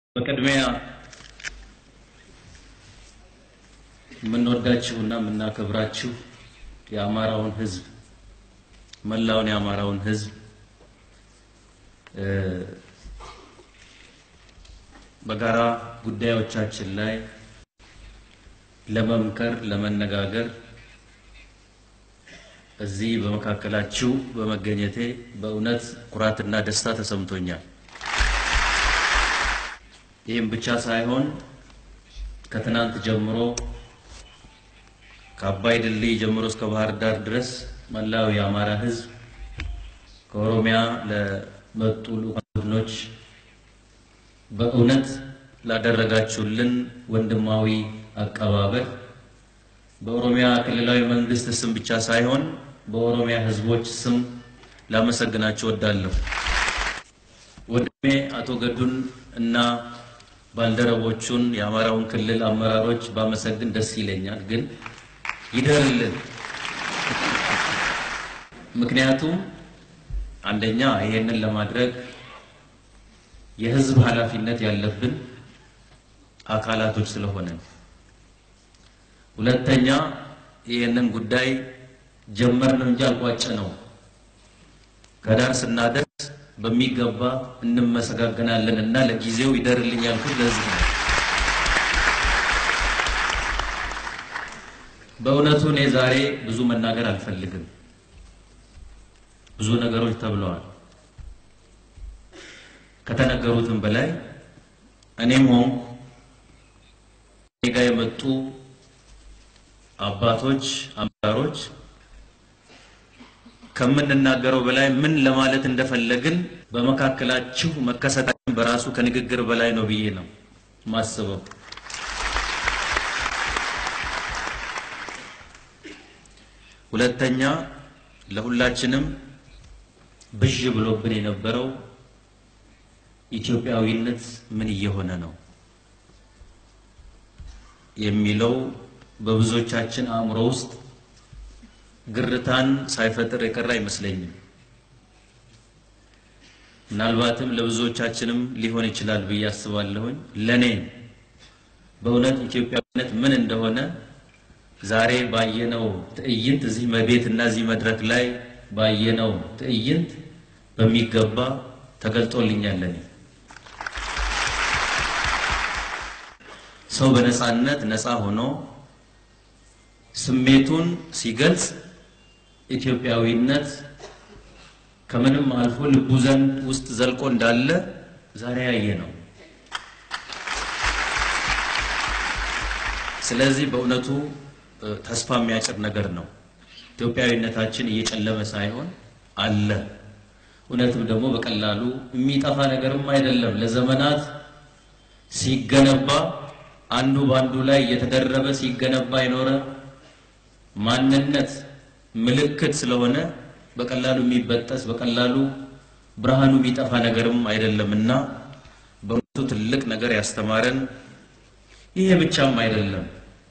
በቅድሚያ የምንወዳችሁና የምናከብራችሁ የአማራውን ሕዝብ መላውን የአማራውን ሕዝብ በጋራ ጉዳዮቻችን ላይ ለመምከር ለመነጋገር እዚህ በመካከላችሁ በመገኘቴ በእውነት ኩራትና ደስታ ተሰምቶኛል። ይህም ብቻ ሳይሆን ከትናንት ጀምሮ ከአባይ ድልድይ ጀምሮ እስከ ባህር ዳር ድረስ መላው የአማራ ሕዝብ ከኦሮሚያ ለመጡ ልዑካን ቡድኖች በእውነት ላደረጋችሁልን ወንድማዊ አቀባበል በኦሮሚያ ክልላዊ መንግስት ስም ብቻ ሳይሆን በኦሮሚያ ሕዝቦች ስም ላመሰግናችሁ እወዳለሁ። ወንድሜ አቶ ገዱን እና ባልደረቦቹን የአማራውን ክልል አመራሮች ባመሰግን ደስ ይለኛል፣ ግን ይደርልን። ምክንያቱም አንደኛ ይሄንን ለማድረግ የህዝብ ኃላፊነት ያለብን አካላቶች ስለሆነ፣ ሁለተኛ ይህንን ጉዳይ ጀመርን እንጂ አልቋጨ ነው። ከዳር ስናደርስ በሚገባ እንመሰጋገናለን እና ለጊዜው ይደርልኝ ያልኩት ለዚህ ነው። በእውነቱ እኔ ዛሬ ብዙ መናገር አልፈልግም። ብዙ ነገሮች ተብለዋል። ከተነገሩትም በላይ እኔም ሆንኩ እኔ ጋ የመጡ አባቶች፣ አመራሮች ከምንናገረው በላይ ምን ለማለት እንደፈለግን በመካከላችሁ መከሰታችን በራሱ ከንግግር በላይ ነው ብዬ ነው ማስበው። ሁለተኛ ለሁላችንም ብዥ ብሎብን የነበረው ኢትዮጵያዊነት ምን እየሆነ ነው የሚለው በብዙዎቻችን አእምሮ ውስጥ ግርታን ሳይፈጥር የቀረ አይመስለኝም። ምናልባትም ለብዙዎቻችንም ሊሆን ይችላል ብዬ አስባለሁኝ። ለኔ በእውነት ኢትዮጵያዊነት ምን እንደሆነ ዛሬ ባየነው ትዕይንት እዚህ መቤት እና እዚህ መድረክ ላይ ባየነው ትዕይንት በሚገባ ተገልጦልኛል። ለኔ ሰው በነፃነት ነፃ ሆኖ ስሜቱን ሲገልጽ ኢትዮጵያዊነት ከምንም አልፎ ልቡ ዘንድ ውስጥ ዘልቆ እንዳለ ዛሬ ያየ ነው። ስለዚህ በእውነቱ ተስፋ የሚያጭር ነገር ነው። ኢትዮጵያዊነታችን እየጨለመ ሳይሆን አለ። እውነትም ደግሞ በቀላሉ የሚጠፋ ነገርም አይደለም። ለዘመናት ሲገነባ አንዱ በአንዱ ላይ እየተደረበ ሲገነባ የኖረ ማንነት ምልክት ስለሆነ በቀላሉ የሚበጠስ በቀላሉ ብርሃኑ የሚጠፋ ነገርም አይደለም እና በእውነቱ ትልቅ ነገር ያስተማረን ይሄ ብቻም አይደለም።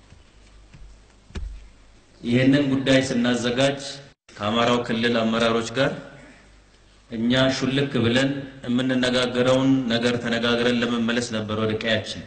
ይህንን ጉዳይ ስናዘጋጅ ከአማራው ክልል አመራሮች ጋር እኛ ሹልክ ብለን የምንነጋገረውን ነገር ተነጋግረን ለመመለስ ነበር ወደ ቀያችን።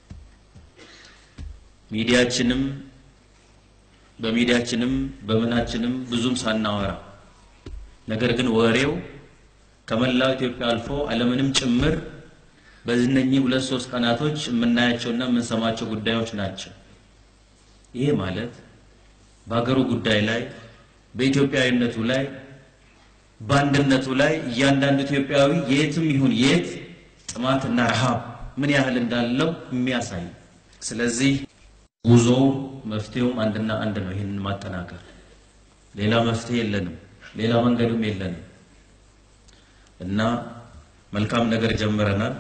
ሚዲያችንም በሚዲያችንም በምናችንም ብዙም ሳናወራ ነገር ግን ወሬው ከመላው ኢትዮጵያ አልፎ ዓለምንም ጭምር በእነኚህ ሁለት ሶስት ቀናቶች የምናያቸውና የምንሰማቸው ጉዳዮች ናቸው። ይሄ ማለት በሀገሩ ጉዳይ ላይ በኢትዮጵያዊነቱ ላይ በአንድነቱ ላይ እያንዳንዱ ኢትዮጵያዊ የትም ይሁን የት ጥማትና ረሃብ ምን ያህል እንዳለው የሚያሳይ ስለዚህ ጉዞ መፍትሄውም አንድና አንድ ነው። ይህንን ማጠናከር ሌላ መፍትሄ የለንም፣ ሌላ መንገድም የለንም እና መልካም ነገር ጀምረናል።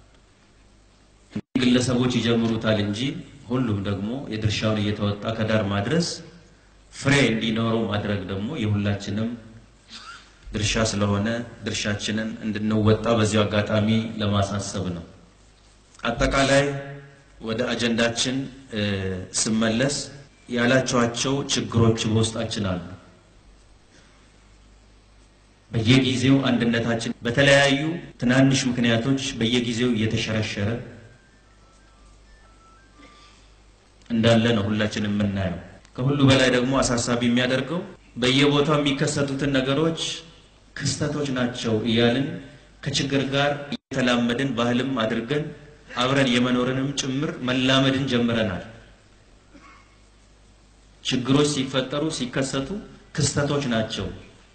ግለሰቦች ይጀምሩታል እንጂ ሁሉም ደግሞ የድርሻውን እየተወጣ ከዳር ማድረስ ፍሬ እንዲኖረው ማድረግ ደግሞ የሁላችንም ድርሻ ስለሆነ ድርሻችንን እንድንወጣ በዚሁ አጋጣሚ ለማሳሰብ ነው። አጠቃላይ ወደ አጀንዳችን ስመለስ ያላቸዋቸው ችግሮች በውስጣችን አሉ። በየጊዜው አንድነታችን በተለያዩ ትናንሽ ምክንያቶች በየጊዜው እየተሸረሸረ እንዳለ ነው ሁላችን የምናየው። ከሁሉ በላይ ደግሞ አሳሳቢ የሚያደርገው በየቦታው የሚከሰቱትን ነገሮች ክስተቶች ናቸው እያልን ከችግር ጋር እየተላመድን ባህልም አድርገን አብረን የመኖርንም ጭምር መላመድን ጀምረናል። ችግሮች ሲፈጠሩ ሲከሰቱ ክስተቶች ናቸው።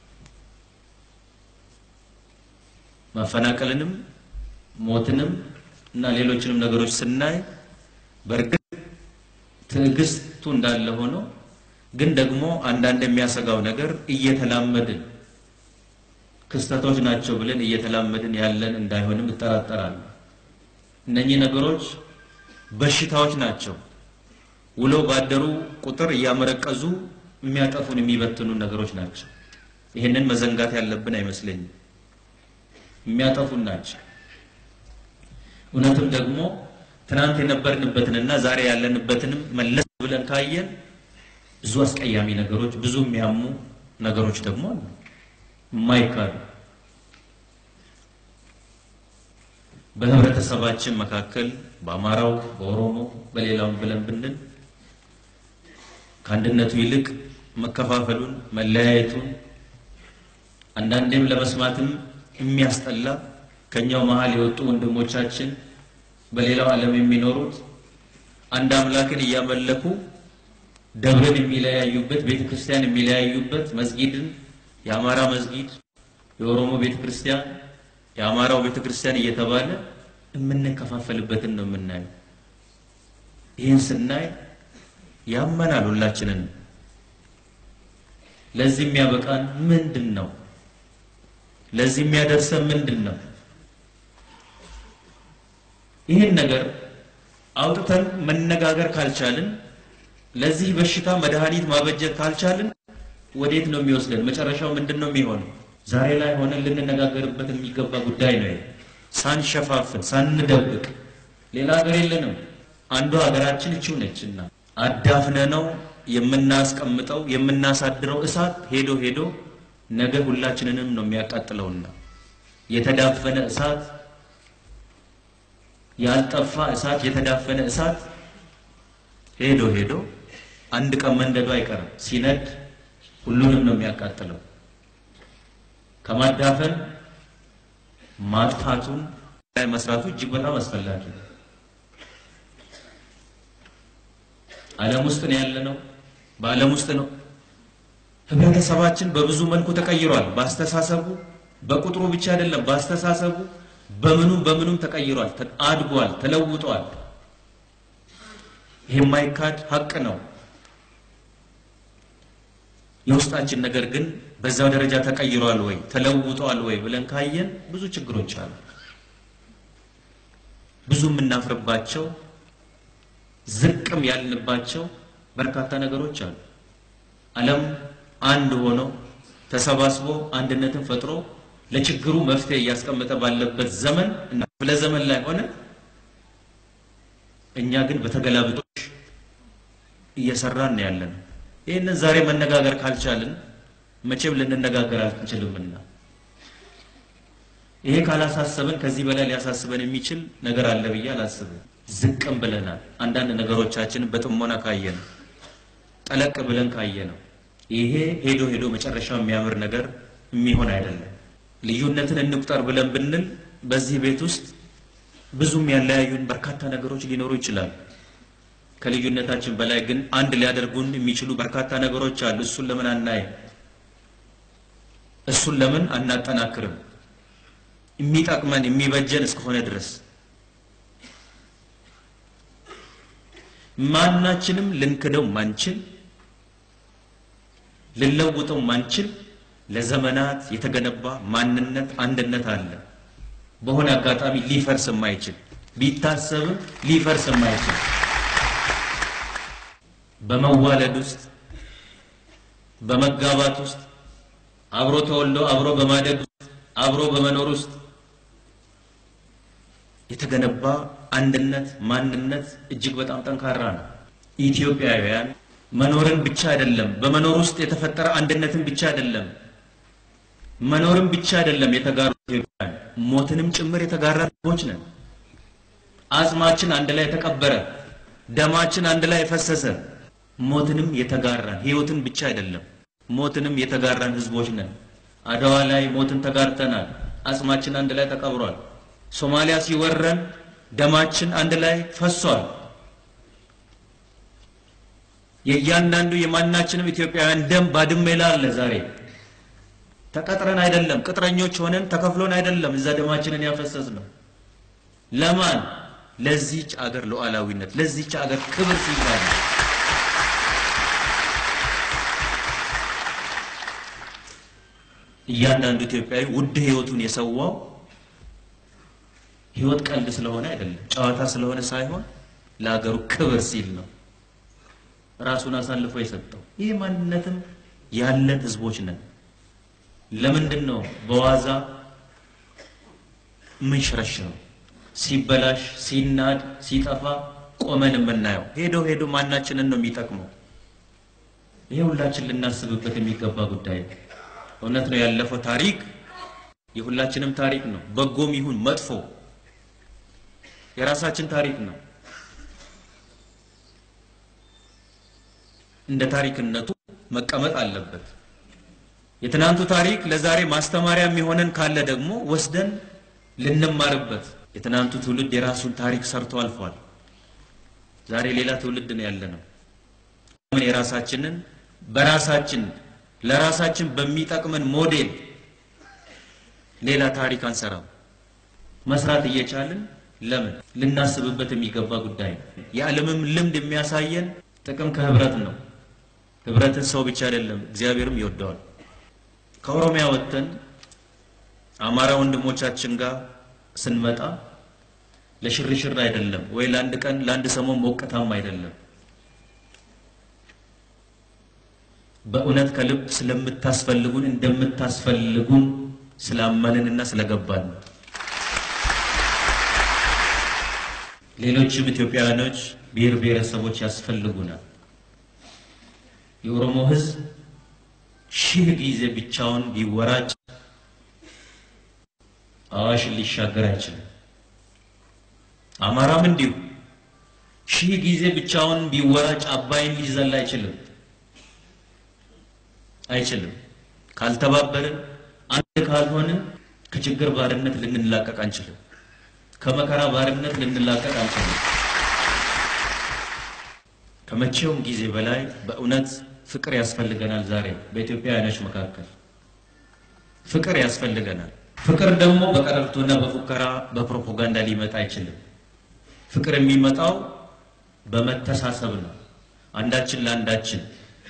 ማፈናቀልንም ሞትንም እና ሌሎችንም ነገሮች ስናይ በእርግጥ ትዕግስቱ እንዳለ ሆኖ ግን ደግሞ አንዳንድ የሚያሰጋው ነገር እየተላመድን ክስተቶች ናቸው ብለን እየተላመድን ያለን እንዳይሆንም እጠራጠራለሁ። እነኚህ ነገሮች በሽታዎች ናቸው። ውሎ ባደሩ ቁጥር እያመረቀዙ የሚያጠፉን የሚበትኑ ነገሮች ናቸው። ይህንን መዘንጋት ያለብን አይመስለኝም። የሚያጠፉን ናቸው። እውነትም ደግሞ ትናንት የነበርንበትንና ዛሬ ያለንበትንም መለስ ብለን ካየን ብዙ አስቀያሚ ነገሮች፣ ብዙ የሚያሙ ነገሮች ደግሞ አሉ የማይካዱ በህብረተሰባችን መካከል በአማራው፣ በኦሮሞ፣ በሌላውም ብለን ብንል ከአንድነቱ ይልቅ መከፋፈሉን፣ መለያየቱን አንዳንዴም ለመስማትም የሚያስጠላ ከኛው መሀል የወጡ ወንድሞቻችን በሌላው ዓለም የሚኖሩት አንድ አምላክን እያመለኩ ደብርን የሚለያዩበት ቤተ ክርስቲያን የሚለያዩበት መስጊድን የአማራ መስጊድ የኦሮሞ ቤተ ክርስቲያን የአማራው ቤተ ክርስቲያን እየተባለ የምንከፋፈልበትን ነው የምናየው። ይህን ስናይ ያመናል ሁላችንን። ለዚህ የሚያበቃን ምንድን ነው? ለዚህ የሚያደርሰን ምንድን ነው? ይህን ነገር አውጥተን መነጋገር ካልቻልን፣ ለዚህ በሽታ መድኃኒት ማበጀት ካልቻልን ወዴት ነው የሚወስደን? መጨረሻው ምንድን ነው የሚሆነው? ዛሬ ላይ ሆነን ልንነጋገርበት የሚገባ ጉዳይ ነው። ሳንሸፋፍን ሳንደብቅ፣ ሌላ ሀገር የለንም። አንዱ ሀገራችን እችው ነችና አዳፍነ ነው የምናስቀምጠው የምናሳድረው እሳት ሄዶ ሄዶ ነገ ሁላችንንም ነው የሚያቃጥለውና የተዳፈነ እሳት ያልጠፋ እሳት የተዳፈነ እሳት ሄዶ ሄዶ አንድ ቀን መንደዱ አይቀርም። ሲነድ ሁሉንም ነው የሚያቃጥለው። ከማዳፈን ማጥፋቱን ላይ መስራቱ እጅግ በጣም አስፈላጊ ነው። ዓለም ውስጥ ነው ያለነው። በዓለም ውስጥ ነው ህብረተሰባችን በብዙ መልኩ ተቀይሯል። በአስተሳሰቡ በቁጥሩ ብቻ አይደለም፣ በአስተሳሰቡ በምኑም በምኑም ተቀይሯል፣ አድጓል፣ ተለውጧል። ይህ የማይካድ ሀቅ ነው። የውስጣችን ነገር ግን በዛው ደረጃ ተቀይሯል ወይ ተለውጧል ወይ ብለን ካየን ብዙ ችግሮች አሉ። ብዙ የምናፍርባቸው ዝቅም ያልንባቸው በርካታ ነገሮች አሉ። ዓለም አንድ ሆኖ ተሰባስቦ አንድነትን ፈጥሮ ለችግሩ መፍትሄ እያስቀመጠ ባለበት ዘመን እና ክፍለ ዘመን ላይ ሆነ እኛ ግን በተገላብጦች እየሰራን ነው ያለን። ይህንን ዛሬ መነጋገር ካልቻልን መቼም ልንነጋገር አንችልምና ይሄ ካላሳሰበን ከዚህ በላይ ሊያሳስበን የሚችል ነገር አለ ብዬ አላስብም። ዝቅም ብለናል። አንዳንድ ነገሮቻችንን በጥሞና ካየ ነው ጠለቅ ብለን ካየ ነው ይሄ ሄዶ ሄዶ መጨረሻው የሚያምር ነገር የሚሆን አይደለም። ልዩነትን እንቁጠር ብለን ብንል በዚህ ቤት ውስጥ ብዙም ያለያዩን በርካታ ነገሮች ሊኖሩ ይችላሉ። ከልዩነታችን በላይ ግን አንድ ሊያደርጉን የሚችሉ በርካታ ነገሮች አሉ። እሱን ለምን አናይም? እሱን ለምን አናጠናክርም? የሚጠቅመን የሚበጀን እስከሆነ ድረስ ማናችንም ልንክደው ማንችል ልንለውጠው ማንችል ለዘመናት የተገነባ ማንነት አንድነት አለ። በሆነ አጋጣሚ ሊፈርስ የማይችል ቢታሰብም ሊፈርስ የማይችል በመዋለድ ውስጥ በመጋባት ውስጥ አብሮ ተወልዶ አብሮ በማደግ ውስጥ አብሮ በመኖር ውስጥ የተገነባ አንድነት ማንነት እጅግ በጣም ጠንካራ ነው። ኢትዮጵያውያን መኖርን ብቻ አይደለም፣ በመኖር ውስጥ የተፈጠረ አንድነትን ብቻ አይደለም፣ መኖርን ብቻ አይደለም የተጋሩ ኢትዮጵያውያን ሞትንም ጭምር የተጋራ ህዝቦች ነን። አጽማችን አንድ ላይ የተቀበረ ደማችን አንድ ላይ ፈሰሰ። ሞትንም የተጋራን ህይወትን ብቻ አይደለም ሞትንም የተጋራን ህዝቦች ነን። አድዋ ላይ ሞትን ተጋርተናል። አጽማችን አንድ ላይ ተቀብሯል። ሶማሊያ ሲወረን ደማችን አንድ ላይ ፈሷል። የእያንዳንዱ የማናችንም ኢትዮጵያውያን ደም ባድሜ ላይ አለ። ዛሬ ተቀጥረን አይደለም፣ ቅጥረኞች ሆነን ተከፍሎን አይደለም እዛ ደማችንን ያፈሰስ ነው። ለማን? ለዚህች አገር ሉዓላዊነት፣ ለዚህች አገር ክብር ሲባል እያንዳንዱ ኢትዮጵያዊ ውድ ህይወቱን የሰዋው ህይወት ቀልድ ስለሆነ አይደለም፣ ጨዋታ ስለሆነ ሳይሆን ለሀገሩ ክብር ሲል ነው ራሱን አሳልፎ የሰጠው። ይህ ማንነትም ያለን ህዝቦች ነን። ለምንድን ነው በዋዛ የምንሸረሽረው? ሲበላሽ፣ ሲናድ፣ ሲጠፋ ቆመን የምናየው ሄዶ ሄዶ ማናችንን ነው የሚጠቅመው? ይሄ ሁላችን ልናስብበት የሚገባ ጉዳይ ነው። እውነት ነው። ያለፈው ታሪክ የሁላችንም ታሪክ ነው። በጎም ይሁን መጥፎ የራሳችን ታሪክ ነው። እንደ ታሪክነቱ መቀመጥ አለበት። የትናንቱ ታሪክ ለዛሬ ማስተማሪያ የሚሆነን ካለ ደግሞ ወስደን ልንማርበት። የትናንቱ ትውልድ የራሱን ታሪክ ሰርቶ አልፏል። ዛሬ ሌላ ትውልድ ነው ያለ ነው። ምን የራሳችንን በራሳችን ለራሳችን በሚጠቅመን ሞዴል ሌላ ታሪክ አንሰራም። መስራት እየቻልን ለምን ልናስብበት የሚገባ ጉዳይ ነው። የዓለምም ልምድ የሚያሳየን ጥቅም ከህብረት ነው። ህብረትን ሰው ብቻ አይደለም እግዚአብሔርም ይወደዋል። ከኦሮሚያ ወጥተን አማራ ወንድሞቻችን ጋር ስንመጣ ለሽርሽር አይደለም ወይ ለአንድ ቀን ለአንድ ሰሞን ሞቅታም አይደለም። በእውነት ከልብ ስለምታስፈልጉን እንደምታስፈልጉን ስላመንንና ስለገባን ነው። ሌሎችም ኢትዮጵያውያኖች ብሔር ብሔረሰቦች ያስፈልጉናል። የኦሮሞ ህዝብ ሺህ ጊዜ ብቻውን ቢወራጭ አዋሽን ሊሻገር አይችልም። አማራም እንዲሁ ሺህ ጊዜ ብቻውን ቢወራጭ አባይን ሊዘል አይችልም አይችልም። ካልተባበርን፣ አንድ ካልሆንን ከችግር ባርነት ልንላቀቅ አንችልም። ከመከራ ባርነት ልንላቀቅ አንችልም። ከመቼውም ጊዜ በላይ በእውነት ፍቅር ያስፈልገናል። ዛሬ በኢትዮጵያውያኖች መካከል ፍቅር ያስፈልገናል። ፍቅር ደግሞ በቀረርቶና በፉከራ በፕሮፓጋንዳ ሊመጣ አይችልም። ፍቅር የሚመጣው በመተሳሰብ ነው። አንዳችን ለአንዳችን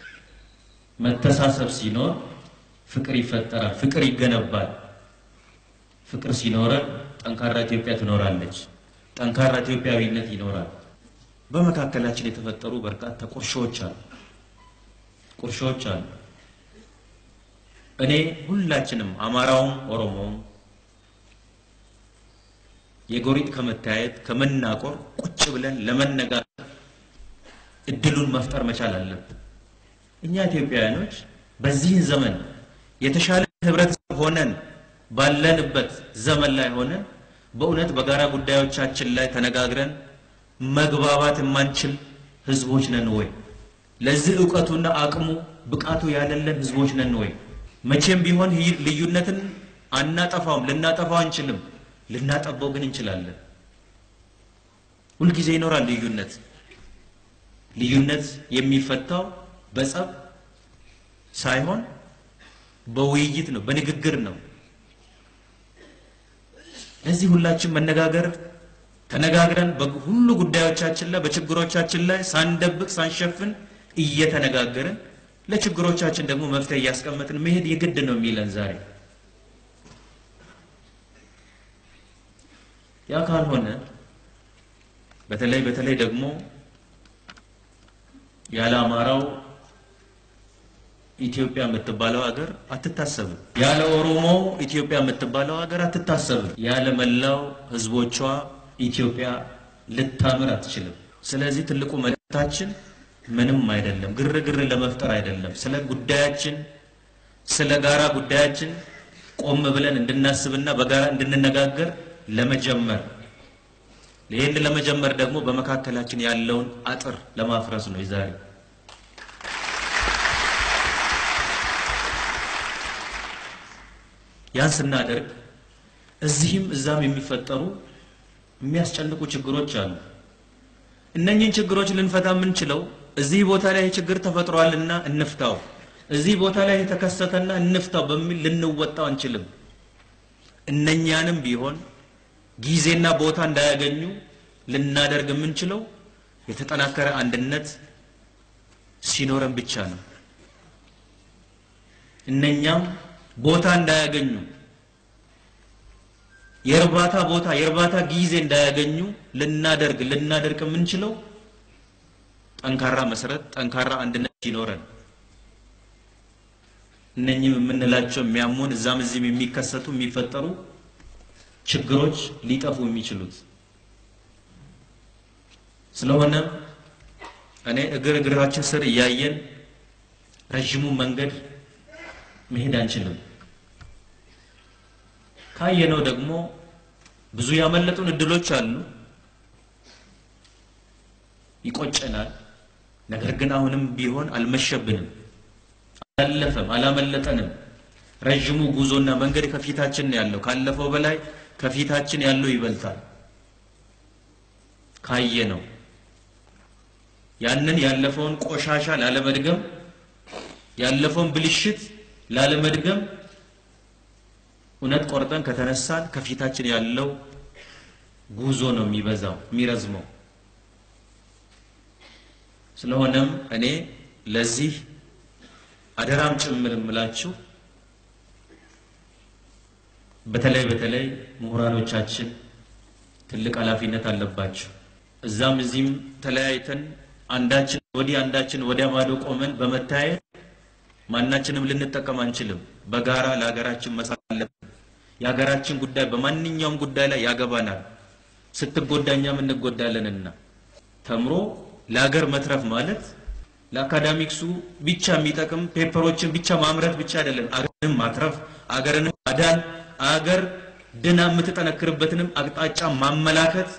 መተሳሰብ ሲኖር ፍቅር ይፈጠራል፣ ፍቅር ይገነባል። ፍቅር ሲኖረን ጠንካራ ኢትዮጵያ ትኖራለች፣ ጠንካራ ኢትዮጵያዊነት ይኖራል። በመካከላችን የተፈጠሩ በርካታ ቁርሾዎች አሉ ቁርሾዎች አሉ። እኔ ሁላችንም አማራውም ኦሮሞውም የጎሪጥ ከመታየት ከመናቆር ቁጭ ብለን ለመነጋገር እድሉን መፍጠር መቻል አለብን። እኛ ኢትዮጵያውያኖች በዚህን ዘመን የተሻለ ህብረተሰብ ሆነን ባለንበት ዘመን ላይ ሆነን በእውነት በጋራ ጉዳዮቻችን ላይ ተነጋግረን መግባባት የማንችል ህዝቦች ነን ወይ? ለዚህ እውቀቱና አቅሙ ብቃቱ ያለለን ህዝቦች ነን ወይ? መቼም ቢሆን ልዩነትን አናጠፋውም፣ ልናጠፋው አንችልም። ልናጠባው ግን እንችላለን። ሁልጊዜ ይኖራል ልዩነት። ልዩነት የሚፈታው በጸብ ሳይሆን በውይይት ነው፣ በንግግር ነው። ለዚህ ሁላችን መነጋገር ተነጋግረን በሁሉ ጉዳዮቻችን ላይ በችግሮቻችን ላይ ሳንደብቅ ሳንሸፍን እየተነጋገርን ለችግሮቻችን ደግሞ መፍትሄ እያስቀመጥን መሄድ የግድ ነው የሚለን ዛሬ። ያ ካልሆነ በተለይ በተለይ ደግሞ ያለ አማራው ኢትዮጵያ የምትባለው ሀገር አትታሰብም። ያለ ኦሮሞ ኢትዮጵያ የምትባለው ሀገር አትታሰብም። ያለ መላው ህዝቦቿ ኢትዮጵያ ልታምር አትችልም። ስለዚህ ትልቁ መልእክታችን ምንም አይደለም፣ ግርግር ለመፍጠር አይደለም። ስለ ጉዳያችን ስለ ጋራ ጉዳያችን ቆም ብለን እንድናስብና በጋራ እንድንነጋገር ለመጀመር ይህን ለመጀመር ደግሞ በመካከላችን ያለውን አጥር ለማፍረስ ነው የዛሬ ያን ስናደርግ እዚህም እዛም የሚፈጠሩ የሚያስጨንቁ ችግሮች አሉ። እነኚህን ችግሮች ልንፈታ የምንችለው እዚህ ቦታ ላይ ችግር ተፈጥሯልና እንፍታው፣ እዚህ ቦታ ላይ የተከሰተና እንፍታው በሚል ልንወጣው አንችልም። እነኛንም ቢሆን ጊዜና ቦታ እንዳያገኙ ልናደርግ የምንችለው የተጠናከረ አንድነት ሲኖረን ብቻ ነው። እነኛም ቦታ እንዳያገኙ የእርባታ ቦታ የእርባታ ጊዜ እንዳያገኙ ልናደርግ ልናደርግ የምንችለው ጠንካራ መሰረት ጠንካራ አንድነት ሲኖረን እነኚህም የምንላቸው የሚያሙን እዛም እዚህም የሚከሰቱ የሚፈጠሩ ችግሮች ሊጠፉ የሚችሉት ስለሆነም እኔ እግር እግራችን ስር እያየን ረዥሙ መንገድ መሄድ አንችልም። ካየነው ደግሞ ብዙ ያመለጡን እድሎች አሉ። ይቆጨናል። ነገር ግን አሁንም ቢሆን አልመሸብንም፣ አላለፈም፣ አላመለጠንም። ረዥሙ ጉዞና መንገድ ከፊታችን ነው ያለው። ካለፈው በላይ ከፊታችን ያለው ይበልጣል። ካየነው ያንን ያለፈውን ቆሻሻ ላለመድገም ያለፈውን ብልሽት ላለመድገም እውነት ቆርጠን ከተነሳን ከፊታችን ያለው ጉዞ ነው የሚበዛው የሚረዝመው። ስለሆነም እኔ ለዚህ አደራም ጭምር የምላችሁ በተለይ በተለይ ምሁራኖቻችን ትልቅ ኃላፊነት አለባቸው። እዛም እዚህም ተለያይተን አንዳችን ወዲህ አንዳችን ወዲያ ማዶ ቆመን በመታየት ማናችንም ልንጠቀም አንችልም። በጋራ ለሀገራችን መስራት አለብን። የሀገራችን ጉዳይ በማንኛውም ጉዳይ ላይ ያገባናል። ስትጎዳ እኛም እንጎዳለንና ተምሮ ለሀገር መትረፍ ማለት ለአካዳሚክሱ ብቻ የሚጠቅም ፔፐሮችን ብቻ ማምረት ብቻ አይደለም። አገርንም ማትረፍ፣ አገርንም ማዳን፣ አገር ድና የምትጠነክርበትንም አቅጣጫ ማመላከት፣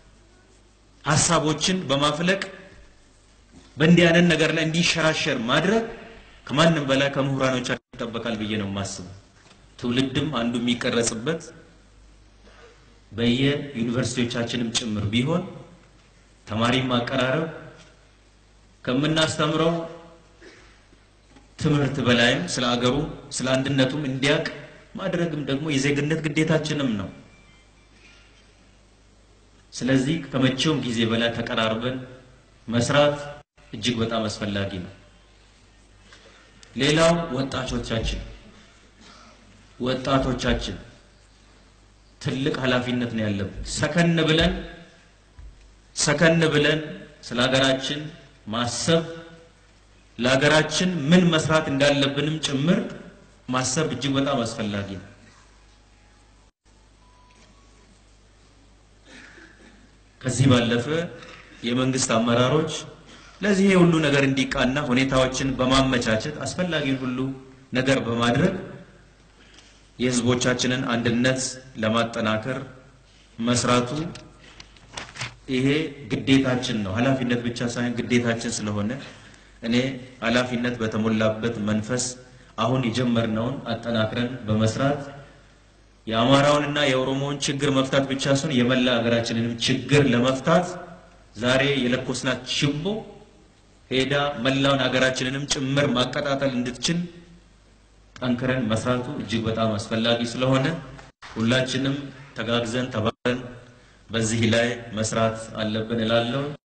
ሀሳቦችን በማፍለቅ በእንዲህ አይነት ነገር ላይ እንዲሸራሸር ማድረግ ከማንም በላይ ከምሁራኖቻችን ይጠበቃል ብዬ ነው የማስበው። ትውልድም አንዱ የሚቀረጽበት በየዩኒቨርሲቲዎቻችንም ጭምር ቢሆን ተማሪ ማቀራረብ ከምናስተምረው ትምህርት በላይም ስለ አገሩ ስለ አንድነቱም እንዲያውቅ ማድረግም ደግሞ የዜግነት ግዴታችንም ነው። ስለዚህ ከመቼውም ጊዜ በላይ ተቀራርበን መስራት እጅግ በጣም አስፈላጊ ነው። ሌላው ወጣቶቻችን ወጣቶቻችን ትልቅ ኃላፊነት ነው ያለብን። ሰከን ብለን ሰከን ብለን ስለ ሀገራችን ማሰብ ለሀገራችን ምን መስራት እንዳለብንም ጭምር ማሰብ እጅግ በጣም አስፈላጊ ነው። ከዚህ ባለፈ የመንግስት አመራሮች ለዚህ ሁሉ ነገር እንዲቃና ሁኔታዎችን በማመቻቸት አስፈላጊውን ሁሉ ነገር በማድረግ የሕዝቦቻችንን አንድነት ለማጠናከር መስራቱ ይሄ ግዴታችን ነው። ኃላፊነት ብቻ ሳይሆን ግዴታችን ስለሆነ እኔ ኃላፊነት በተሞላበት መንፈስ አሁን የጀመርነውን አጠናክረን በመስራት የአማራውንና የኦሮሞውን ችግር መፍታት ብቻ ሳይሆን የመላ ሀገራችንንም ችግር ለመፍታት ዛሬ የለኮስናት ችቦ ሄዳ መላውን ሀገራችንንም ጭምር ማቀጣጠል እንድትችል ጠንክረን መስራቱ እጅግ በጣም አስፈላጊ ስለሆነ ሁላችንም ተጋግዘን ተባብረን በዚህ ላይ መስራት አለብን እላለሁ።